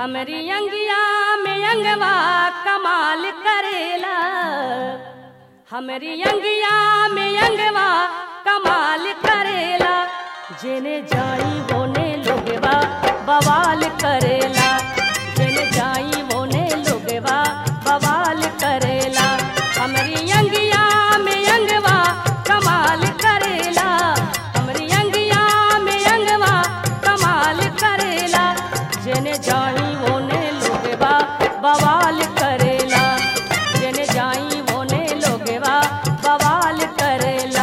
हमरी अंगिया में अंगवा कमाल करेला हमरी अंगिया में अंगवा कमाल करेला जेने जाई बोने लोगवा बवाल करेला जेने जाई बोने लोगवा बवाल करेला हमरी अंगिया में अंगवा कमाल करेला हमरी अंगिया में अंगवा कमाल करेला जेने जाई बोने लोगवा बवाल करेला जेने जाई बोने लोगवा बवाल करेला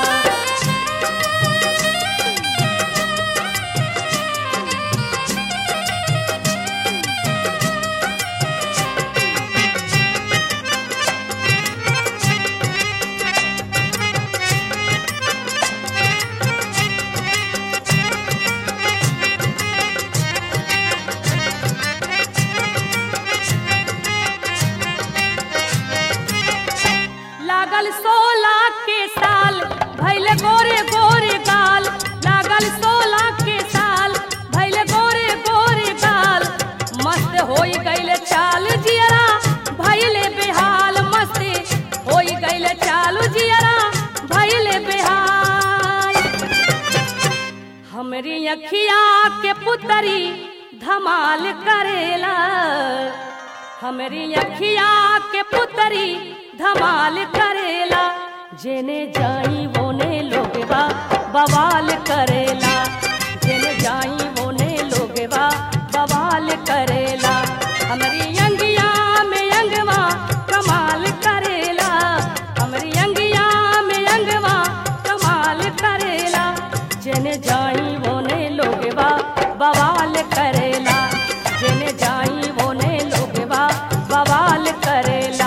लागल सोला के साल भैल गोरे गोरे गाल लागल सोला के साल भैल गोरे गोरे गाल मस्त होई गईले चाल जियरा भैले बेहाल मस्त होई गईले चाल जियरा भैले बेहाल हमरी अखिया के पुतरी धमाल करेला हमरी अखिया के पुतरी धमाल करेला जेने जाई वोने लोगवा बवाल करेला जेने जाई वोने लोगवा बवाल करेला हमरी अंगिया में अंगवा कमाल करेला हमरी अंगिया में अंगवा कमाल करेला जेने जाई वोने लोगवा बवाल करेला जेने जाई वोने लोगवा बवाल करेला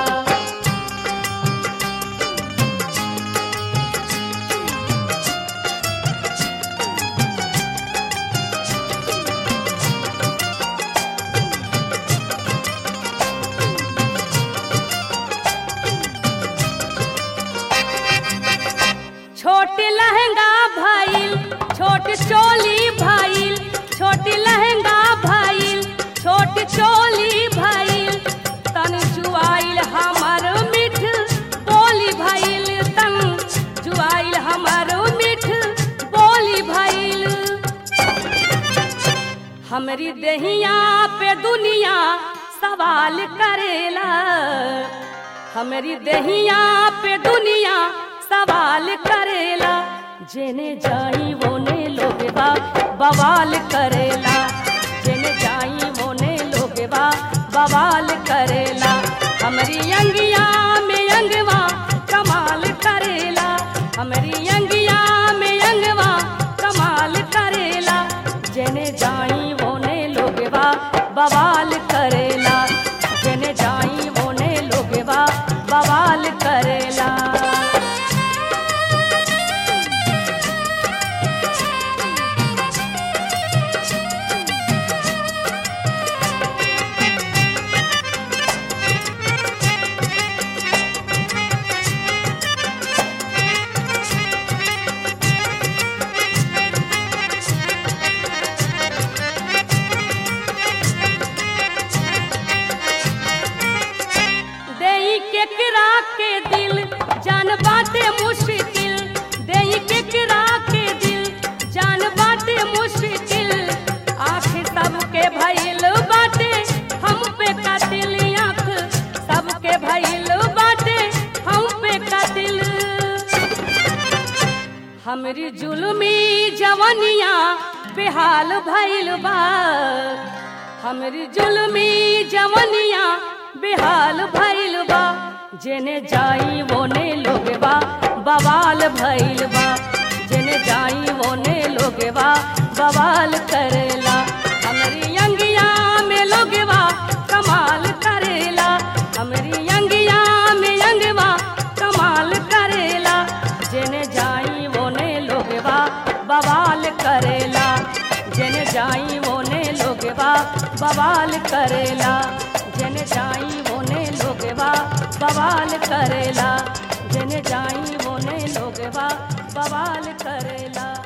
छोटी लहंगा भइल छोटी चोली भइल छोटी लहंगा भइल छोटी चोली भइल तन जुआइल हमर मिठ बोली भइल तन जुआइल हमर मिठ बोली भइल हमरी दहिया पे दुनिया सवाल करेला हमरी दहिया पे दुनिया सवाल करेला जेने जाई वोने लोगवा बवाल करेला जेने जाई वोने लोगवा बवाल करेला हमरी अंगिया में अंगवा कमाल करेला हमरी अंगिया में अंगवा कमाल करेला जेने जाई वोने लोगवा बवाल करेला जेने जाई वोने लोगवा बवाल करेला देई केकरा के दिल जान बाटे मुश्किल देई केकरा के दिल जान बाटे मुश्किल आँख सबके भइल बाटे हम पे कातिल आँख सबके भइल बाटे हम पे कातिल हमरी जुल्मी जवनिया बेहाल भइल बा हमरी जुल्मी जवनिया बेहाल भइल बा जेने जाई वोने लोगवा बवाल भइल बा जेने जाई वोने लोगवा बवाल करेला हमरी अंगिया में लोगवा कमाल करेला हमरी अंगिया में अंगवा कमाल करेला जेने जाई वोने लोगवा बवाल करेला जेने जाई वोने लोगवा बवाल करेला जेने जाई वोने लोगवा बवाल करेला जेने जाई वोने लोगवा बवाल करेला